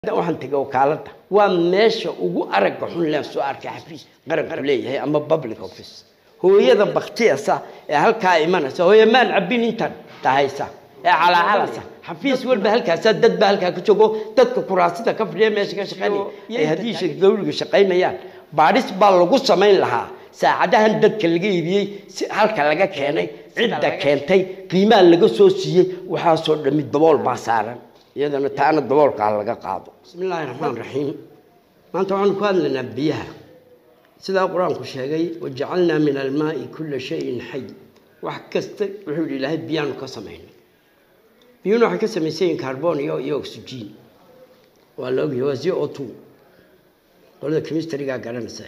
waxaan tegay wakaaladda waa meesha ugu aragga xun leen soo arkay xafiis qaranku leeyahay ama public office hooyada baktiyasa ee halkaa imanaysa hooye maan cabin intan tahaysa ee calacalasa xafiis walba halkaasaa dad baa halkaa ka joogo dadka kuraasida ka fadhiya meesha ka shaqeynaya ay haddii shir dawliga shaqaynayaan baadhis baa lagu samayn lahaa saacadahan dadka laga iibiyey si halka laga keenay cidda keentay qiimaha laga soo siiyey waxaasoo dhami dabool baa saaran iyadana taana daboolkaa laga qaado bismi illaahi raxmaan raxiim maanta waxaanu ku hadlaynaa biyaha sidaa qur-aanku sheegay wajacalnaa min almaai kulla shayin xay wax kasta wuxuu yidhi ilaahay biyaanu ka samaynay biyuhuna waxay ka samaysan yihin carbon iyo iyo oxygen waa la ogyahay waa z o two qolada chemistrygaa garanaysa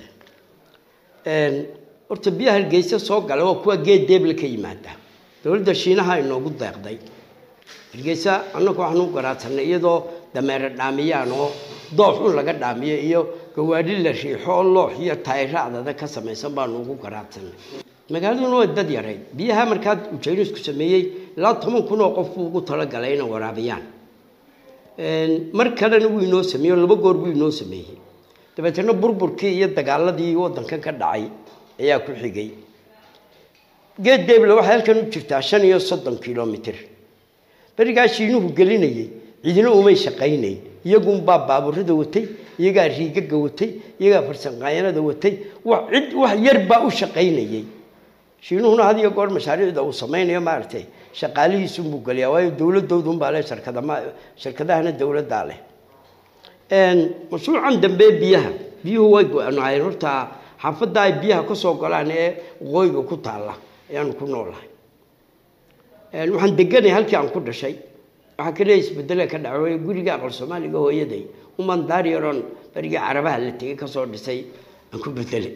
horta biyaha hargeysa soo gala waa kuwa geed deeble ka yimaada dowladda shiinaha inoogu deeqday hargeysa annagu waxaanu garaadsanay iyadoo dameere dhaamiyaan oo doox un laga dhaamiyo iyo gawaadhi la riixo oo loox iyo taayiro adada ka samaysan baanu ugu garaadsanay magaaladuna waa dad yarayd biyaha markaa ujeynisku sameeyey ilaa toban kun oo qof buu ugu talagalay inay waraabiyaan mar kalena wuu inoo sameeyey laba goor buu inoo sameeyey dabeetana burburkii iyo dagaaladii waddankan ka dhacay ayaa ku xigay geed deeble waxay halkan u jirtaa shan iyo soddon kilomitr berigaa shiinuhu gelinayay cidina umay shaqaynayn iyagunbaa baaburada watay iyagaa riigaga watay iyagaa farsanqayanada watay cid wax yar baa u shaqaynayay shiinuhuna had iyo goor mashaariicda uu samaynayo maaragtay shaqaalihiisunbuu geliyaa waayo dowladdoodunbaa leh shirkadama shirkadahana dowladdaa leh mashruucan dambe biyaha biyuhu way go-naayeen horta xaafadda ay biyaha ka soo golaan ee waqooyiga ku taalla ayaanu ku noolahay waxaan deganay halkii aan ku dhashay waxaa kale isbedele ka dhacay guriga aqal soomaaliga hooyaday uman daaryaroon berigii carabaha la tegay kasoo dhisay aan ku bedelay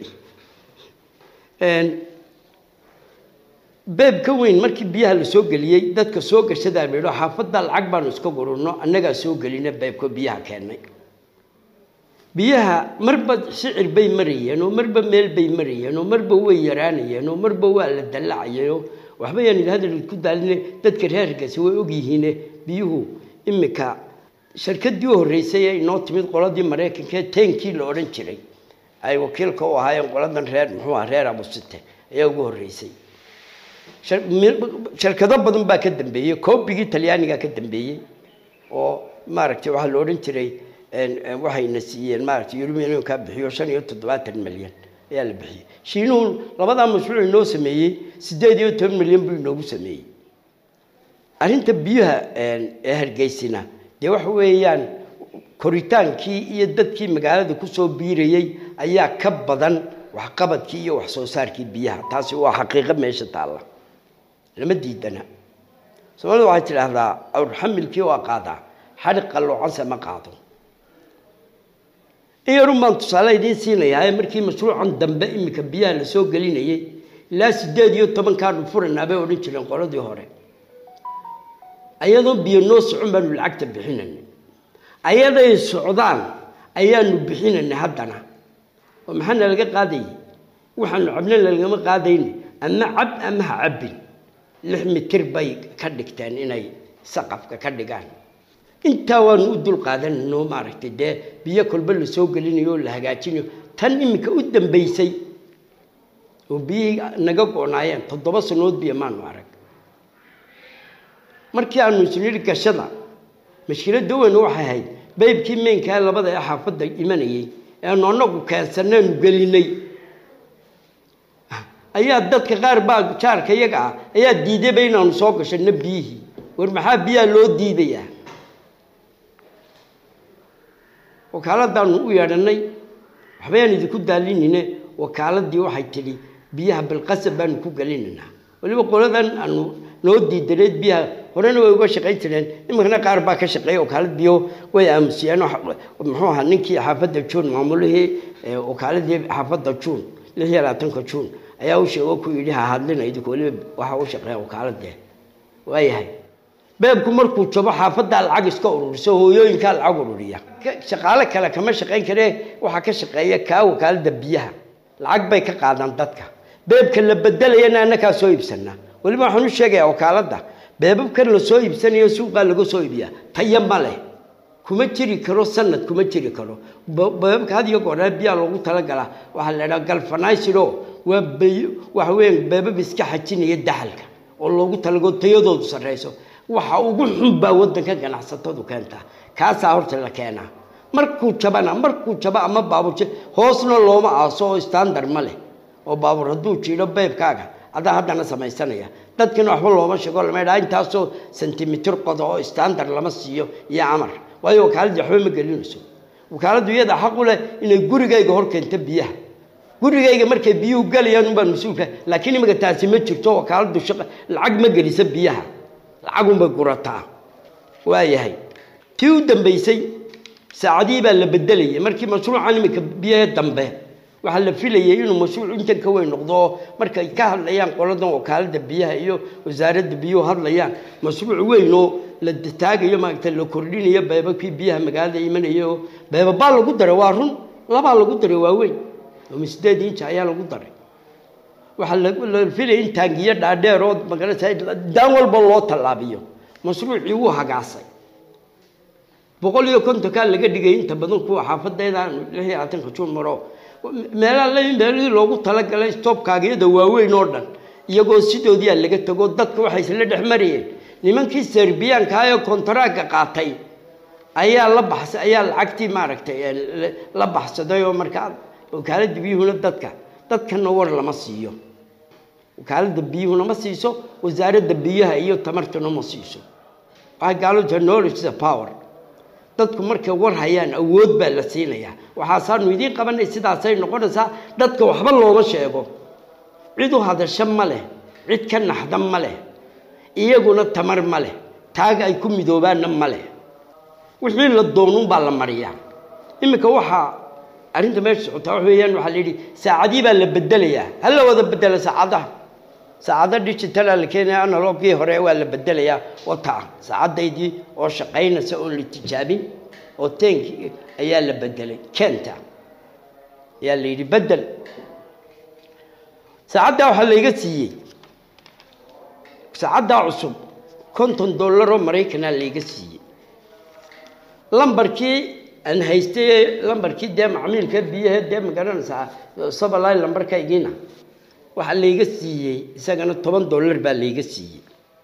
beeb ka weyn markii biyaha la soo geliyey dadka soo gashadaa laidho xaafadda lacag baanu iska gururno annagaa soo gelina beebko biyaha keennay biyaha marba sicir bay marayeen oo marba meel bay marayeen oo marba way yaraanayeen oo marba waa la dallacayeen oo waxba yaan idhi hadal ku daaline dadka reerkaasi way ogyihiine biyuhu imika shirkadii u horreysay ee inoo timid qoladii maraykanka ee teenkii la odhan jiray ay wakiilka u ahaayeen qoladan reer muxuu aha reer abusite ayaa ugu horreysay shirkado badan baa ka dambeeyey koobigii talyaanigaa ka dambeeyey oo maaragtay waxaa la odhan jiray waxayna siiyeen maaragtay yurubiyanka bixiyo shan iyo toddobaatan milyan ayaa la bixiyey shiinuhu labadaa mashruuc inoo sameeyey siddeed iyo toban milyan buu inoogu sameeyey arrinta biyaha ee hargeysina dee waxa weeyaan koritaankii iyo dadkii magaalada kusoo biirayey ayaa ka badan waxqabadkii iyo wax soo saarkii biyaha taasi waa xaqiiqo meesha taalla lama diidana soomaalida waxay tidhaahdaa awrxamilkii waa qaadaa xadhi qalloocanse ma qaado in yarun baan tusaale idiin siinayaa markii mashruucan dambe iminka biyaha la soo gelinayay ilaa siddeed iyo tobankaanu furanaa bay odhan jireen qoladii hore ayadoo biyo noo socon baanu lacagta bixinanay ayaday socdaan ayaanu bixinanay haddana oo maxaana laga qaadayay waxaanu cabna lagama qaadayna ama cab ama ha cabbin lix mitir bay ka dhigteen inay saqafka ka dhigaan intaa waanu u dul qaadanayno maaragtay dee biyo kolba la soo gelinayo oo la hagaajinayo tan iminka u dambaysay oo biyihii naga go-naayeen toddoba sanood biyo maanu arag markii aanu isnidhi gashada mashkiladda weynu waxay ahayd baybkii meynkaa labada ee xaafadda imanayay eanu anagu keensanaynu gelinay ayaa dadka qaar baa jaarka iyaga ah ayaa diidayba inaanu soo gashano biyihii war maxaa biyaha loo diidayaa wakaaladaanu u yeedhanay waxbayaan idinku daalinine wakaaladii waxay tidhi biyaha bilqasab baanu ku gelinaynaa waliba qoladan aanu noo diidaneed biyaha horena way uga shaqayn jireen iminkana qaar baa ka shaqeeya wakaalad biyo way aamusiyeen muxuu ahaa ninkii xaafadda juun maamulihii wakaaladii xaafadda juun lix iyo labaatanka juun ayaa u sheego ku yidhi ha hadlina idinku waliba waxa u shaqeeya wakaaladee waayahay beebku markuu jabo xaafaddaa lacag iska ururiso hooyooyinkaa lacag ururiya shaqaale kale kama shaqayn karee waxaa ka shaqeeya kaa wakaalada biyaha lacag bay ka qaadaan dadka beebka la bedelayana annakaa soo iibsanaa weliba waxaan u sheegayaa wakaaladda beebabkan la soo iibsanayo suuqaa laga soo iibiyaa taya ma leh kuma jiri karo sanad kuma jiri karo beebabka had iyo gooree biyaa loogu talagalaa waxaa la idhaha galfanaysido waa bay waxa weeyaan beebab iska xajinaya daxalka oo loogu talago tayadoodu sarreyso waxa ugu xun baa waddanka ganacsatadu keentaa kaasaa horta la keenaa markuu jabana markuu jaba ama baabuur hoosna looma aaso oo standard ma leh oo baabuur hadduu jiidho beebkaaga adaa haddana samaysanaya dadkina waxba looma sheego lama idhaha intaasoo sentimitir qoda oo standard lama siiyo iyo amar waayo wakaaladii waxba ma gelinayso wakaaladdu iyada xaq u leh inay gurigayga hor keento biyaha gurigayga markay biyuhu galayaan unbaan mas-uulka laakiin iminka taasi ma jirto wakaaladdu shaqa lacag ma gelisa biyaha lacagunbay gurataa waayahay tii u dambaysay saacadihii baa la bedelayay markii mashruucan iminka biyaha dambe waxaa la filayay inuu mashruuc intan ka weyn noqdo oo markay ka hadlayaan qoladan wakaaladda biyaha iyo wasaaradda biyuhu hadlayaan mashruuc weyn oo la taagayo maaragta la kordhinayo beebabkii biyaha magaalada imanaya oo beebabaa lagu daray waa run labaa lagu daray waa weyn oo sideed inji ayaa lagu daray waxaa la filayay in taangiyo dhaadheer oo magarasa daan walba loo tallaabiyo mashruucii wuu hagaasay boqol iyo kontonkaa laga dhigay inta badan kuwa xaafadeedaan lix iyo labaatanka juun maro meelaa la meelihii loogu talagalay stoobkaagiyada waaweyn oo dhan iyagoo sidoodiia laga tago dadka waxay isla dhex marayeen nimankii serbiyaanka ee kontaraaga qaatay ayaa la baxsa ayaa lacagtii maaragtay la baxsaday oo markaa wakaaladda biyuhuna dadka dadkana war lama siiyo wakaaladda biyuhuna ma siiso wasaaradda biyaha iyo tamartuna ma siiso waxay gaaladu knowledge the power dadku markay war hayaan awood baa la siinayaa waxaasaanu idiin qabanay sidaasay noqonaysaa dadka waxba looma sheego cid u hadasho ma leh cid ka naxda ma leh iyaguna tamar ma leh taaga ay ku midoobaanna ma leh wixii la doonuunbaa la mariyaa iminka waxaa arrinta meesha socotaa wax weeyaan waxaa la yidhi saacadii baa la bedelayaa ha la wada bedela saacadaha saacado digitala la keenaya analogii hore waa la bedelayaa oo taa saacadaydii oo shaqaynaysa oon la tijaabin oo teenkii ayaa la bedelay keenta ayaa la yidhi bedel saacaddaa waxaa layga siiyey saacaddaa cusub konton dollar oo maraykanaa layga siiyey lambarkii aan haystay lambarkii dee macmiilka biyaha dee magaranaysaa sabalay lambarkaygiina waxaa layga siiyey isagana toban dollar baa layga siiyey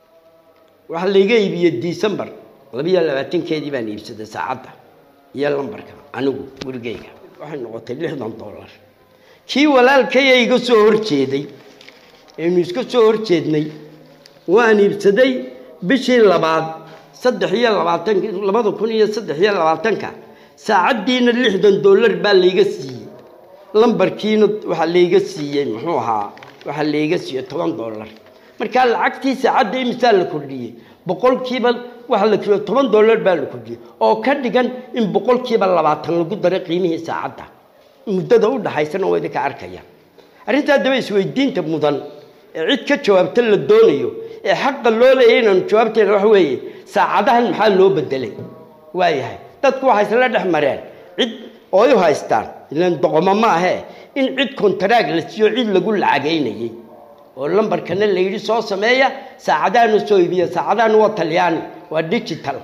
waxaa layga iibiyey decembar labiyo labaatankeedii baan iibsaday saacadda iyo lambarka anigu gurigayga waxay noqotay lixdan dollar kii walaalkaya iga soo horjeeday aynu iska soo horjeednay waan iibsaday bishii labaad saddex iyo labaatanka labada kun iyo saddex iyo labaatanka saacaddiina lixdan dollar baa layga siiyey lambarkiina waxaa layga siiyey muxuu ahaa waxaa layga siiyey toban dollar markaa lacagtii saacadda imisaa la kordhiyey boqolkiiba waxaa la kordhiyey toban dollar baa la kordhiyey oo ka dhigan in boqolkiiba labaatan lagu daray qiimihii saacadda muddada u dhaxaysana waa idinka arkaya arrintaa daba isweydiinta mudan ee cid ka jawaabta la doonayo ee xaqa loo leeyahy inaanu jawaabteena waxa weeye saacadahan maxaa loo bedelay waayahay dadku waxay isla dhex mareen cid ooy u haystaan ilan doqomo ma ahee in cid kontaraag la siiyo cid lagu lacagaynayey oo lambarkana la yidhi soo sameeya saacadahana soo iibiya saacadahana waa talyaani waa digital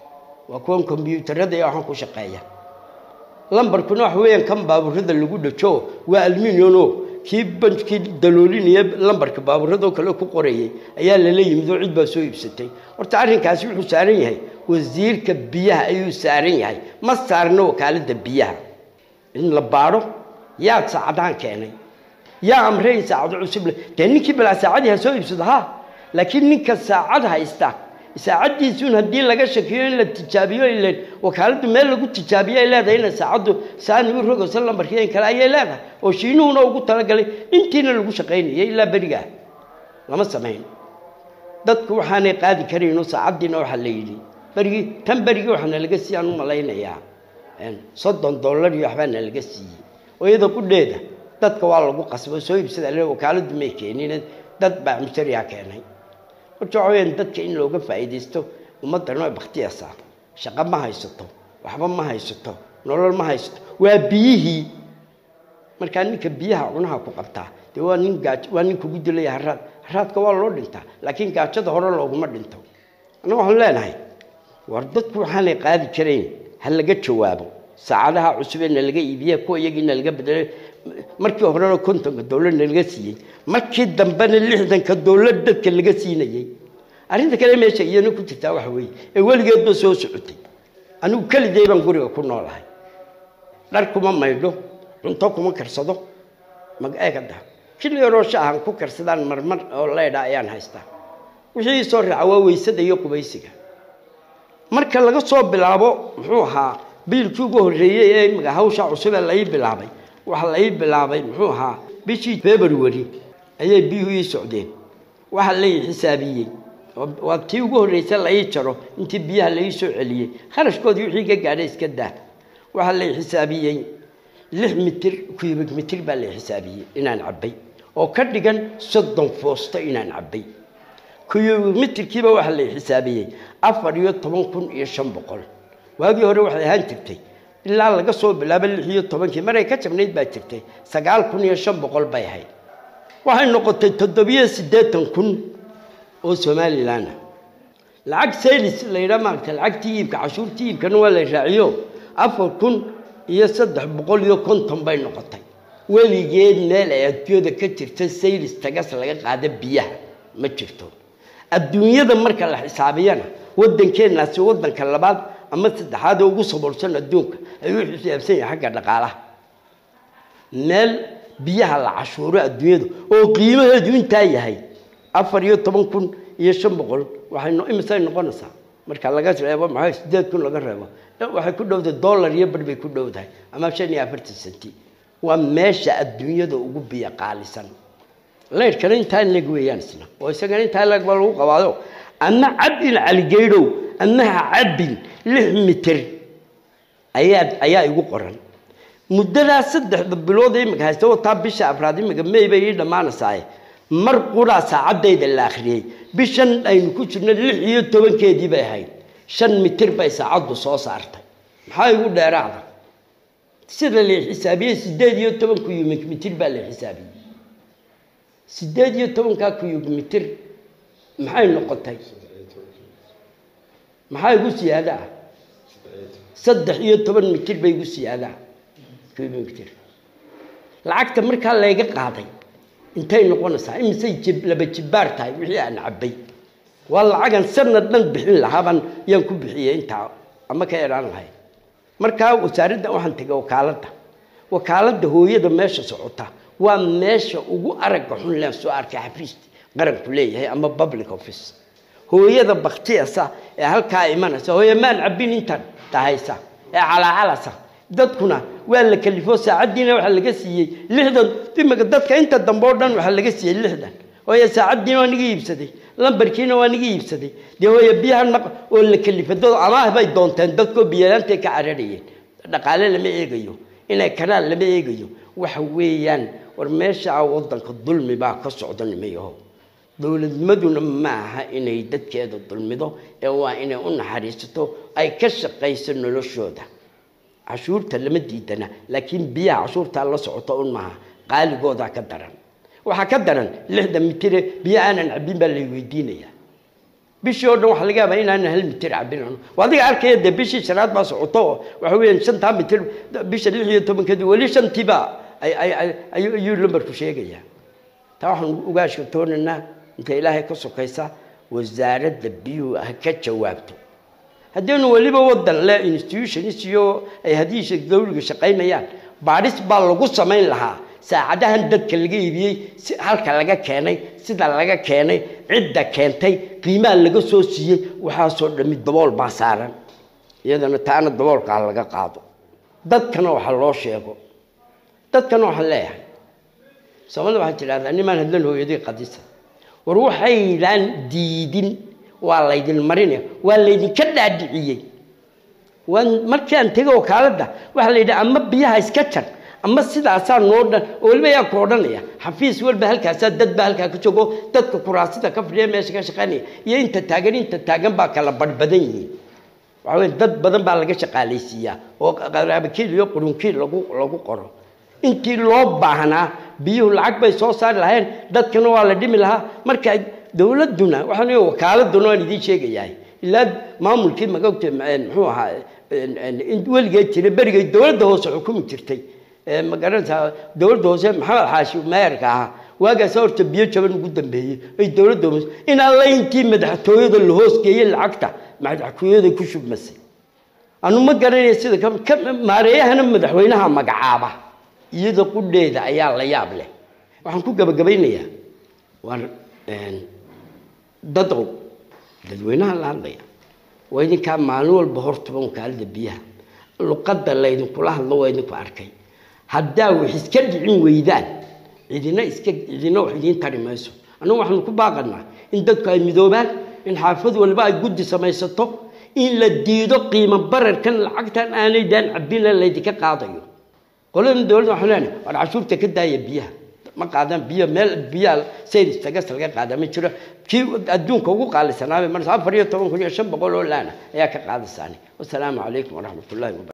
waa kuwan kombyuutarada iyo waxaan ku shaqeeya lambarkuna waxa weeyaan kan baaburada lagu dhajo waa alminiono kii banjkii daloolinaya lambarka baaburadoo kale ku qorayay ayaa lala yimid oo cid baa soo iibsatay horta arrinkaasi wuxuu saaran yahay wasiirka biyaha ayuu saaran yahay ma saarno wakaaladda biyaha in la baadho yaad saacadahan keenay yaa amre in saacado cusub le dee ninkii balaa saacadii ha soo iibsado ha laakiin ninka saacad haysta saacaddiisuun haddii laga shakiyo in la tijaabiyo ilen wakaaladdu meel lagu tijaabiyo ay leedahay ina saacaddu saani u rogayso lambarkii in kale ayay leedahay oo shiinuhuna ugu talagalay intiina lagu shaqaynayay ilaa berigaa lama samayn dadku waxaanay qaadi karayno saacaddiina waxaa la yidhi berigii tan berigii waxaana laga siiye aan u malaynayaa soddon dollar iyo waxbaa na laga siiyey oo iyada qudheeda dadka waa lagu qasbo soo iibsada le wakaaladdu may keenin dad baa mushtariyaa keenay horta waxa weyaan dadka in looga faa'iidaysto ummaddana way baktiyaysaa shaqo ma haysato waxba ma haysato nolol ma haysato waa biyihii markaa ninka biyaha cunaha ku qabtaa dee waa nin gaaj waa nin kugu dilaya haraad haraadka waa loo dhintaa laakiin gaajada hore looguma dhinto annaga waxaan leenahay war dadku waxaanay qaadi karayn ha laga jawaabo saacadaha cusub ee nalaga iibiye kuwa iyagii nalaga bedelay markii horena kontonka dowlad nalaga siiyey markii dambena lixdanka dowlad dadka laga siinayey arrinta kale meesha iyana ku jirtaa waxa weeye ee weligeedba soo socotay anigu keligay baan guriga ku noolahay dhar kuma maydho cunto kuma karsado mag-eegada kili yaroo shaahan ku karsadaan marmar oo leydha ayaan haystaa wixii soo raaca waa weysada iyo qubaysiga marka laga soo bilaabo muxuu ahaa biilkii ugu horreeyey ee imika hawsha cusub ee lai bilaabay waxaa lai bilaabay muxuu ahaa bishii february ayay biyuhu ii socdeen waxaa lai xisaabiyey waa tii ugu horreysa lai jaro intii biyaha lai soo celiyey kharashkoodii wixii ka gaadhay iska daa waxaa lai xisaabiyey lix mitir cubic mitir baa lai xisaabiyey inaan cabbay oo ka dhigan soddon foosto inaan cabbay cubic mitirkiiba waxaa lai xisaabiyey afar iyo toban kun iyo shan boqol waagii hore waxay ahaan jirtay ilaa laga soo bilaabo lix iyo tobankii maray ka jabnayd baa jirtay sagaal kun iyo shan boqol bay ahayd waxay noqotay toddobiyo siddeetan kun oo somalilanah lacag saylis la yidhaha maaragta lacagtii iibka cashuurtii iibkana waa la raaciyo afar kun iyo saddex boqol iyo konton bay noqotay weligeed meel ay adduunyada ka jirta saylis tagas laga qaada biyaha ma jirto adduunyada marka la xisaabiyana waddankeenaasi waddanka labaad ama saddexaad oo ugu saboorsan adduunka ayuu xisaabsan yahay xagga dhaqaalaha meel biyaha la cashuuro adduunyada oo qiimaheedu intaa yahay afar iyo toban kun iyo shan boqol waxay imisay noqonaysaa marka laga reebo maxaa sideed kun laga reebo waxay ku dhowdahay dollar iyo bar bay ku dhowdahay ama shan iyo afartan senti waa meesha adduunyada ugu biyo qaalisan leyrkana intaa leg weeyaan isna oo isagana intaa leg baa lagu qabaado ama cabin caligeydhow ama ha cabin lix mitir ayaa ayaa igu qoran muddadaa saddexda bilood imika haysta wataa bisha afraad imika may bay ii dhammaanaysaaye mar quraa saacadayda la akhriyey bishan aynu ku jirno lix iyo tobankeedii bay ahayd shan mitir bay saacaddu soo saartay maxaa igu dheeraada sida la xisaabiyey sideed iyo toban kuyumik mitir baa la xisaabiyey sideed iyo tobankaa kuyug mitir maxay noqotay maxaa igu siyaada ah saddex iyo toban mitir bay igu siyaadaa kuyug mitir lacagta markaa layga qaaday intay noqonaysaa imisay jib laba jibbaar tahay wixii aan cabbay waa lacagan sanad dhan bixin lahaabaan yaan ku bixiyey intaa ama ka eraan lahay markaa wasaaradda waxaan tegay wakaaladda wakaaladda hooyada meesha socota waa meesha ugu aragga xun leen soo arkay xafiis qaranku leeyahay ama public office hooyada baktiyasa ee halkaa imanaysa hooye maan cabbin intan tahaysa ee calaacalasa dadkuna waa la kalifo saacaddiina waxaa laga siiyey lixdan imika dadka inta dambe oo dhan waxaa laga siiyey lixdan hooye saacaddiina waa niga iibsaday lambarkiina waa niga iibsaday dee hooye biyaha naq oo la kalifay dad amaah bay doonteen dadkoo biyalaantay ka cararayeen dhaqaale lama eegayo inay kanaan lama eegayo waxa weeyaan war meesha waddanka dulmi baa ka socda nimayaho dowladnimaduna ma aha inay dadkeeda dulmido ee waa inay u naxariisato ay ka shaqayso noloshooda cashuurta lama diidana laakiin biyaha cashuurtaa la socoto un maaha qaaligoodaa ka daran waxaa ka daran lixdan mitire biyo aanan cabbin baa lay weydiinayaa bishii oo dhan waxaa laga yaabaa inaanan hal mitir cabbin adiga arkaya dee bishii shanaad baa socoto oo waxa weeyaan shantaa mitir bisha lix iyo tobankeedii weli shantiiba ayuu lambarku sheegayaa taa waxaan uga ashkatoonaynaa inta ilaahay ka sokaysa wasaaradda biyuhu ha ka jawaabto haddaynu weliba wadan le institutions iyo ay hadiisha dawliga shaqaynayaan baadhis baa lagu samayn lahaa saacadahan dadka laga iibiyey si halka laga keenay sida laga keenay cidda keentay qiimaha laga soo siiyey waxaasoo dhami dabool baa saaran iyadana taana daboolkaa laga qaado dadkana waxa loo sheego dadkana waxaan leeyahay soomaalida waxaa tidhahdaa nimaan hadlan hooyaday qadisa war waxaydaan diidin waa laydin marinaya waa laydinka dhaadhiciyey waan markii aan tegay wakaaladda waxaa la yidhi ama biyaha iska jar ama sidaasaa noo dhan oo weliba yaa ku odhanaya xafiis walba halkaasaa dad baa halkaa ka joogo dadka kuraasida ka fadhiya meesha ka shaqaynaya iyo inta taagan inta taagan baa kala badhbadan yihiin waxa weye dad badan baa laga shaqaalaysiiyaa oo qaraabakiil iyo qurunkiil lagu lagu qoro intii loo baahnaa biyuhu lacag bay soo saari lahayeen dadkana waa la dhimi lahaa marka dowladduna waxaan wakaaladuna waan idiin sheegayahay ilaa maamulkii magogta muxuu ahaa in weligeed jiray berigay dowladda hoose xukumi jirtay ma garanaysaa dowladda hoose maxamed xaashi meerka ahaa waagaas horta biyo jaban ugu dambeeyey ay dowladda hoose in alla intii madaxtooyada la hoosgeeyey lacagta madaxtooyada ku shubmasay anu ma garanaya sida maareeyahana madaxweynaha magacaaba iyada qudheeda ayaa la yaab leh waxaan ku gabagabaynayaa war dadow dadweynaha la hadlaya waa idinkaa maalin walba hortuban wakaalada biyaha luqadda laydinkula hadlo waa idinku arkay haddaa wax iska dhicin weydaan cidina iska cidina wax idiin tari mayso annagu waxaanu ku baaqanaa in dadku ay midoobaan in xaafad walba ay guddi samaysato in la diido qiimo bararkan lacagtan aanay daan cabina laydinka qaadayo qoladan dowladda waxaan leenahay war cashuurta ka daaya biyaha ma qaadaan biyo meel biyaha saynis tagas laga qaada ma jiro kii adduunka ugu qaalisanaabay marka afar iyo toban kun iyo shan boqol oo laana ayaa ka qaadasaani wasalaamu calaykum waraxmatullahi wabarakatu